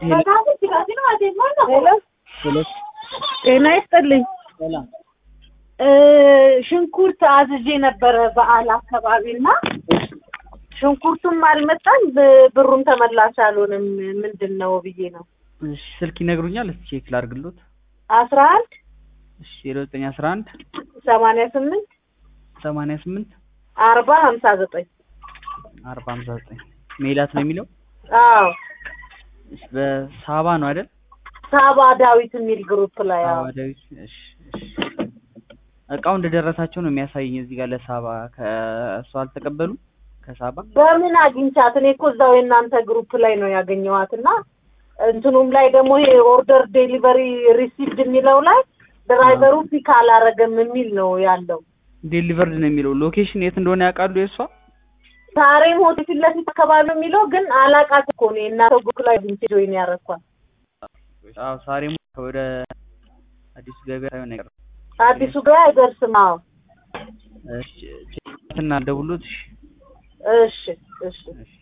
ጤና ይስጥልኝ። ሰላም ሽንኩርት አዝዤ ነበረ በዓል አካባቢ እና ሽንኩርቱም አልመጣም፣ ብ- ብሩም ተመላሽ አልሆንም። ምንድን ነው ብዬ ነው። እሺ ስልክ ይነግሩኛል? እስኪ ቼክ ላድርግሎት። አስራ አንድ እሺ ዜሮ ዘጠኝ አስራ አንድ ሰማንያ ስምንት ሰማንያ ስምንት አርባ ሀምሳ ዘጠኝ አርባ ሀምሳ ዘጠኝ ሜላት ነው የሚለው። አዎ እሺ በሳባ ነው አይደል? ሳባ ዳዊት የሚል ግሩፕ ላይ አዎ። ሳባ ዳዊት። እሺ እሺ እቃው እንደደረሳቸው ነው የሚያሳየኝ እዚህ ጋር ለሳባ ከእሱ አልተቀበሉም ከሳባ በምን አግኝቻት? እኔ እኮ እዛው የእናንተ ግሩፕ ላይ ነው ያገኘኋት እና እንትኑም ላይ ደግሞ ይሄ ኦርደር ዴሊቨሪ ሪሲቭድ የሚለው ላይ ድራይቨሩ ፒክ አላረገም የሚል ነው ያለው። ዴሊቨርድ ነው የሚለው። ሎኬሽን የት እንደሆነ ያውቃሉ የእሷ? ሳሬም ሆቴል ፊት ለፊት አካባቢ ነው የሚለው ግን አላቃት እኮ ነው የእናንተ ግሩፕ ላይ አግኝቼ ጆይን ያረኳት። አዎ ሳሬም ወደ አዲሱ ገበያ ሳይሆን አይቀርም። አዲሱ ጋር አይደርስም። አዎ እሺ ቼክ እና ደውሎት እሺ እሺ እሺ እሺ